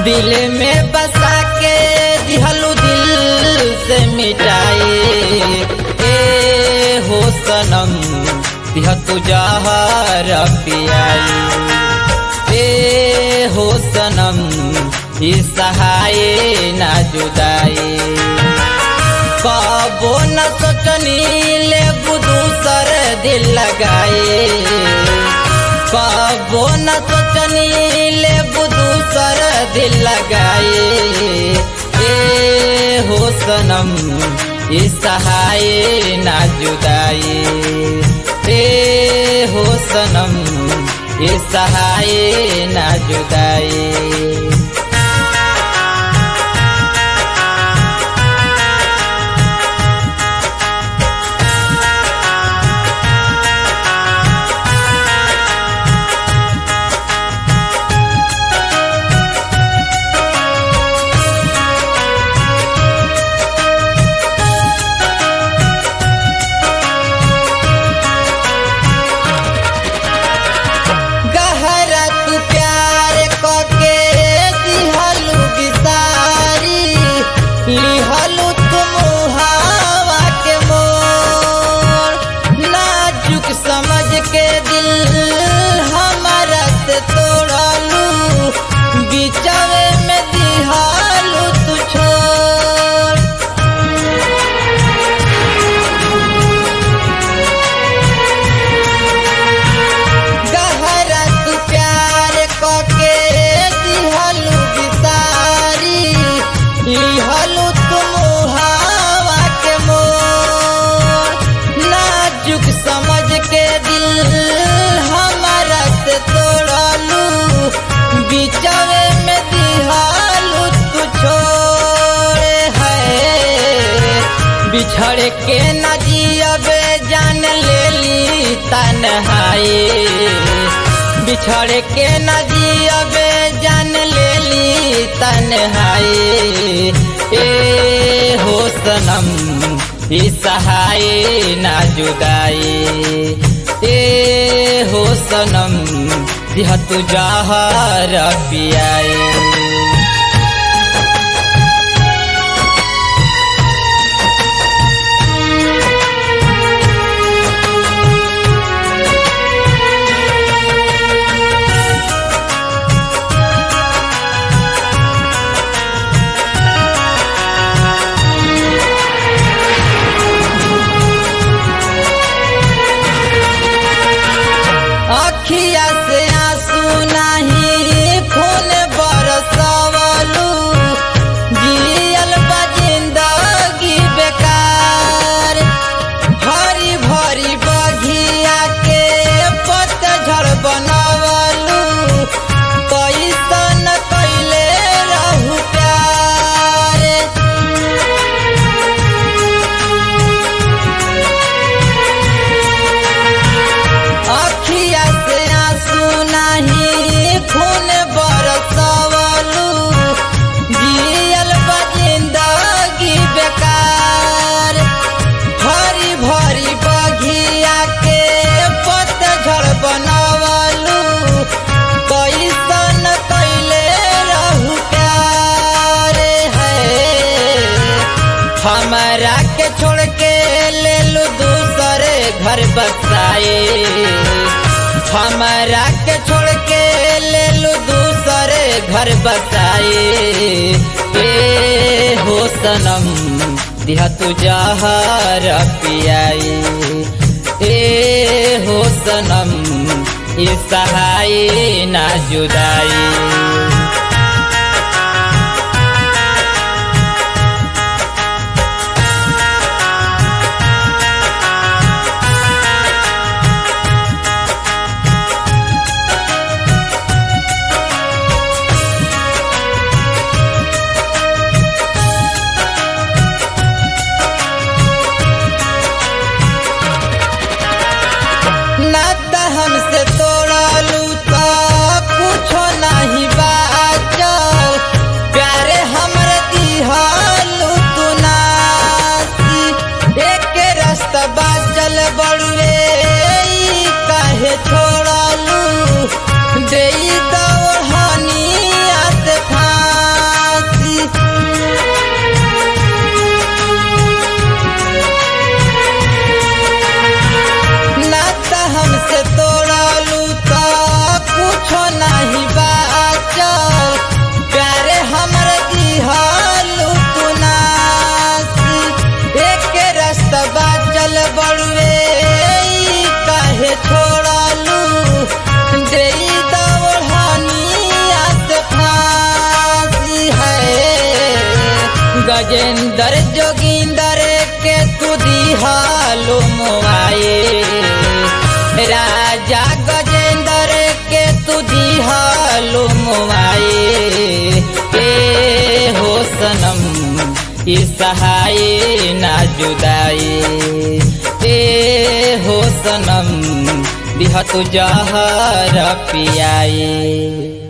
दिल में बसा के दिहलू दिल से मिटाए ए हो सनम दिह तू जहर पियाई ए हो सनम ई सहाय ना जुदाई कबो न सोचनी ले दूसर दिल लगाए कबो न सोचनी ले दूसर दिल लगाए ए हो सनम ई सहाय ना जुदाई ए हो सनम ई सहाय ना जुदाई गहरा तू प्यार कके दिहलू बिसारी लिहलू तुम हवा के मोर नाजुक समझ के दिल हमारा से तोड़लू बिचवे में दिहलू तू छोड़ गहरा तू प्यार कके दिहलू बिसारी लिहलू तुम हवा के मोर नाजुक समझ के दिल हमारा से तोड़लू बिचवे में दिहलू तू छोड़े है बिछड़ के न जियबे जान लेली तन्हाई बिछड़ के न जियबे जान लेली तन्हाई ए हो सनम ई सहाय ना जुदाई ए हो सनम दिह तू जहर पियाई अखिया से आंसू नहीं खून बरसवलू जियल बा जिंदगी बेकार भरी भरी बघिया के पतझड़ बनवलू कैसन कैले रहू प्यार अखिया से आंसू नहीं खून बरसवलू जियल बा जिंदगी बेकार भरी भरी बघिया के पतझड़ बनवलू कैसन कैले रहू प्यार है हमारा के छोड़ के ले लू दूसरे घर बसाए हमारा के छोड़ के ले लू दूसरे घर बसाए ए हो सनम दिहा तू जहर पियाई ए हो सनम ई सहाय ना जुदाई नाता हमसे तोड़लू तो कुछो नहीं बाचल प्यारे हमरे दिहलू तू नासी एक रास्ता बाचल बड़ुए ई काहे छोड़लू देई दौड़निया से फांसी गजेंद्र जोगिंदर के तू दिहालो मोआए राजा गजेंद्र के तू दिहालो मोआए ए हो सनम ई सहाय ना जुदाई ए हो सनम दिह तू जहर पियाए